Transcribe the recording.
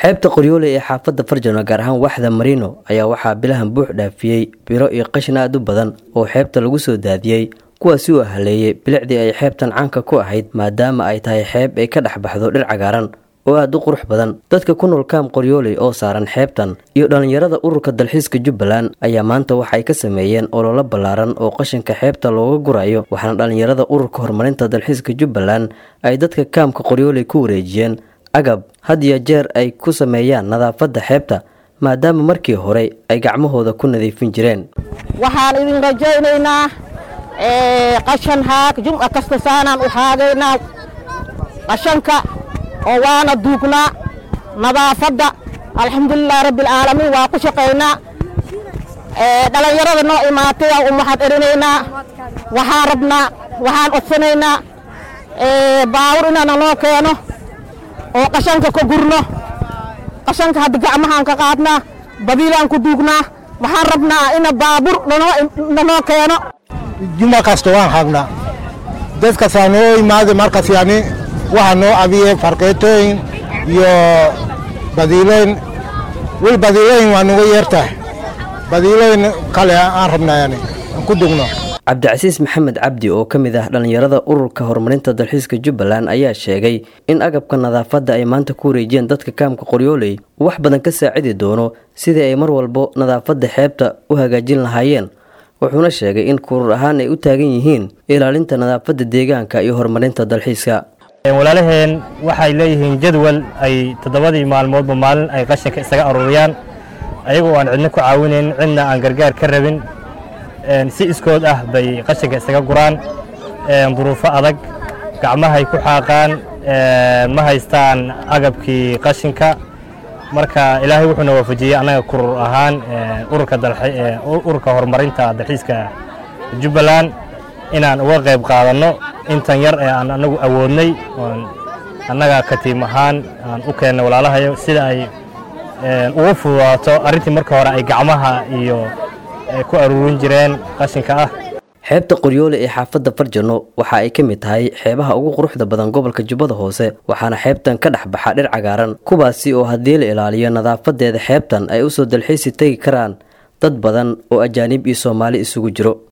xeebta qoryoole ee xaafadda farjano gaar ahaan waxda marino ayaa waxaa bilahan buux dhaafiyey biro iyo qashin aad u badan oo xeebta lagu soo daadiyey kuwaasi uu haleeyey bilicdii ay xeebtan caanka ku ahayd maadaama ay tahay xeeb ay ka dhex baxdo dhir cagaaran oo aad u qurux badan dadka ku nool kaam qoryooley oo saaran xeebtan iyo dhallinyarada ururka dalxiiska jubbaland ayaa maanta waxay ka sameeyeen ololo ballaaran oo qashinka xeebta looga gurayo waxaana dhallinyarada ururka horumarinta dalxiiska jubbaland ay dadka kaamka qoryooley ku wareejiyeen agab had iyo jeer ay ku sameeyaan nadaafadda xeebta maadaama markii hore ay gacmahooda ku nadiifin jireen waxaan idin rajaynaynaa qashan haag jumca kasta saanaan u haagaynaa qashanka oo waana duugnaa nadaafadda alxamdulilahi rabbialcaalamiin waa ku shaqaynaa dhallinyarada noo imaatay aan u mahad erinaynaa waxaan rabnaa waxaan codsanaynaa baawur inaana noo keeno oo qashanka ka gurno qashanka hadda gacmahaan ka qaadnaa badiilaan ku duugnaa waxaan rabnaa ina baabur nanoo keeno juma kasta waan hagnaa dadkasaa noo imaada markas yani waxaa noo abiye farqeetooyin iyo badiilooyin wil badiilooyin waa nuga yeertahay badiilooyin kale aan rabnaa yani aan ku dugno cabdicasiis maxamed cabdi oo ka mid ah dhallinyarada ururka horumarinta dalxiiska jubbaland ayaa sheegay in agabka nadaafadda ay maanta ku wareejiyeen dadka kaamka qoryooley uu wax badan ka saacidi doono sidii ay mar walbo nadaafadda xeebta u hagaajin lahaayeen wuxuuna sheegay in kurur ahaan ay u taagan yihiin ilaalinta nadaafadda deegaanka iyo horumarinta dalxiiska walaalaheen waxay leeyihiin jadwal ay toddobadii maalmoodba maalin ay qashinka isaga aruuriyaan ayagoo aan cidna ku caawinayn cidna aan gargaar ka rabin si iskood ah bay qashinka isaga guraan duruufo adag gacmahay ku xaaqaan ma haystaan agabkii qashinka marka ilaahay wuxuuna waafajiyey annaga kurur ahaan ururka horumarinta dalxiiska jubbaland inaan uga qayb qaadanno intan yar ee aan anagu awoodnay oon annaga katiim ahaan aan u keennay walaalahayo sida ay ugu fududaato arrintii marka hore ay gacmaha iyo ku aruurin jireen qashinka ah xeebta qoryoole ee xaafadda farjano waxa ay ka mid tahay xeebaha ugu quruxda badan gobolka jubbada hoose waxaana xeebtan ka dhex baxa dhir cagaaran kuwaasi oo haddii la ilaaliyo nadaafadeeda xeebtan ay usoo dalxiisi tegi karaan dad badan oo ajaanib iyo soomaali isugu jiro